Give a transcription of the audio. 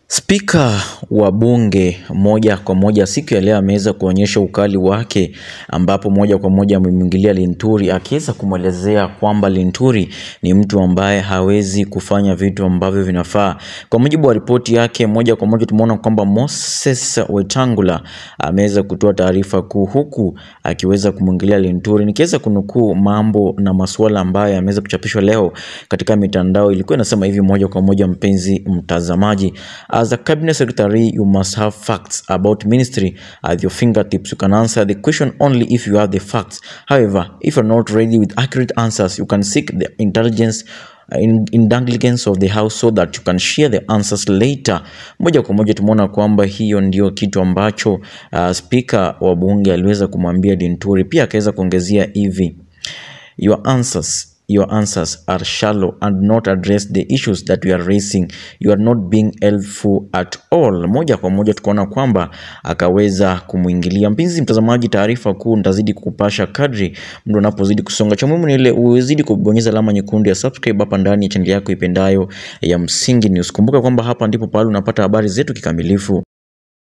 Spika wa bunge moja kwa moja siku ya leo ameweza kuonyesha ukali wake ambapo moja kwa moja amemwingilia Linturi akiweza kumwelezea kwamba Linturi ni mtu ambaye hawezi kufanya vitu ambavyo vinafaa. Kwa mujibu wa ripoti yake moja kwa moja tumeona kwamba Moses Wetangula ameweza kutoa taarifa kuu huku akiweza kumwingilia Linturi. Nikiweza kunukuu mambo na masuala ambayo yameweza kuchapishwa leo katika mitandao ilikuwa inasema hivi moja kwa moja, mpenzi mtazamaji As a cabinet secretary, you must have facts about ministry at your fingertips. You can answer the question only if you have the facts. However, if you're not ready with accurate answers, you can seek the intelligence in, indulgence of the house so that you can share the answers later. Moja kwa moja tumeona kwamba hiyo ndio kitu ambacho uh, spika wa bunge aliweza kumwambia Linturi. Pia akaweza kuongezea hivi your answers your answers are shallow and not address the issues that we are raising you are not being helpful at all moja kwa moja tukaona kwamba akaweza kumwingilia mpenzi mtazamaji taarifa kuu nitazidi kukupasha kadri mtu unapozidi kusonga cha muhimu ni ile uzidi kubonyeza alama nyekundu ya subscribe hapa ndani ya chaneli yako ipendayo ya msingi news kumbuka kwamba hapa ndipo pale unapata habari zetu kikamilifu